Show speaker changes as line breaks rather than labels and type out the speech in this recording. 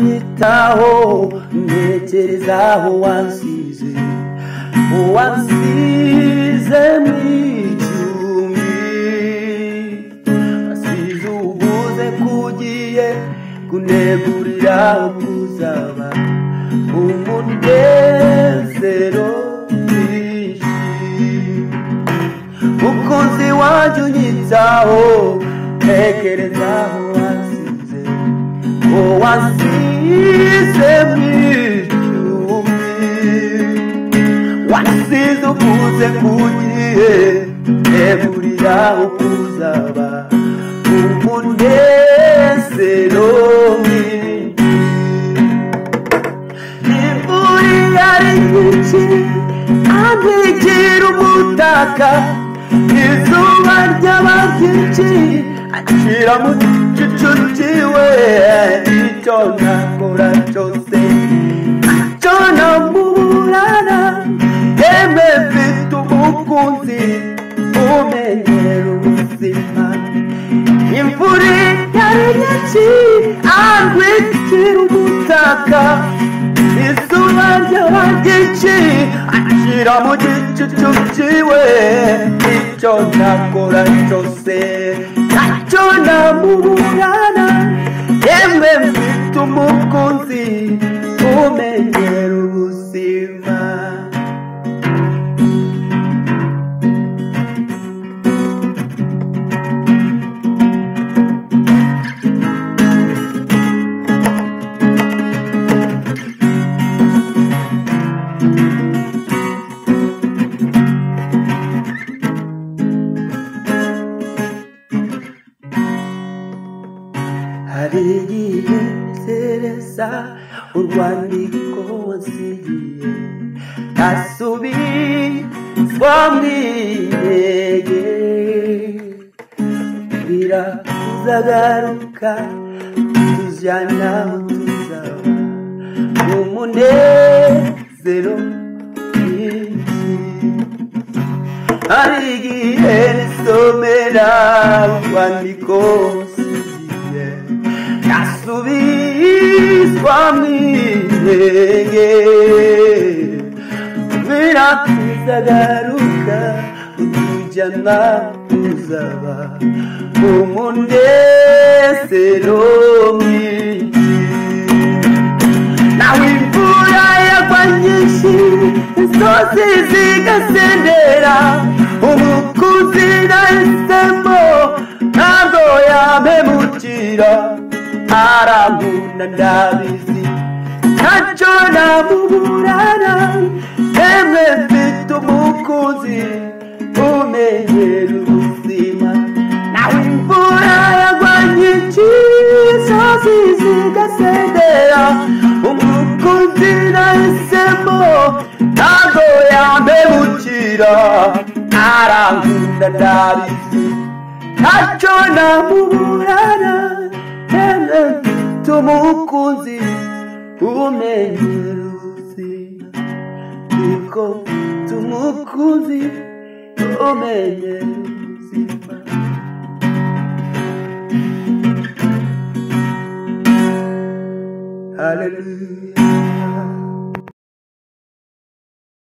nkwitaho ntekereza aho wansize wansize mu icumbi asize ubuze kugiye kunegurira kuzaba umunezero mwinshi umukunzi wanjye unyitaho ntekereza aho wansize ngo wansize mu icumbi wasize ukunze kugiye ntegurira ukuzaba umunezero mwinshi imvura iyo ari nyinshi kandi igira umutaka izuba ryaba ryinshi acira mu gicucu we icyo nakora cyose ntacyo namuburana yemwe mfite umukunzi umenyera ubuzima imvura iyo ari nyinshi andwikira umutaka izuba ryaba ryinshi ashyira mu gicucu cyiwe icyo nakora cyose ntacyo namuburana yemwe mfite umukunzi umenyera ubuzima hari igihe nzereza urwandiko wansigiye ntasubizwa mu intege bira uzagaruka tujyana aho tuzaba umunezero mwinshi hari igihe risomera urwandiko nsigiye nasubizwa mu intege biratuzagaruka utujyana tuzaba umunezero mwinshi nawe imvura yagwa nyinshi insozi zigasendera umukunzi nahisemo ntabwo yamemukira arankunda ndabizi ntacyo namuburana emwe mfite umukunzi umenyera ubuzima nawe imvura yagwa nyinshi insozi zigasendera umukunzi nahisemo ntabwo yambebukira arankunda ndabizi ntacyo namuburana emwe mfite umukunzi umenyera ubuzima niko mfite umukunzi umenyera ubuzima Hallelujah.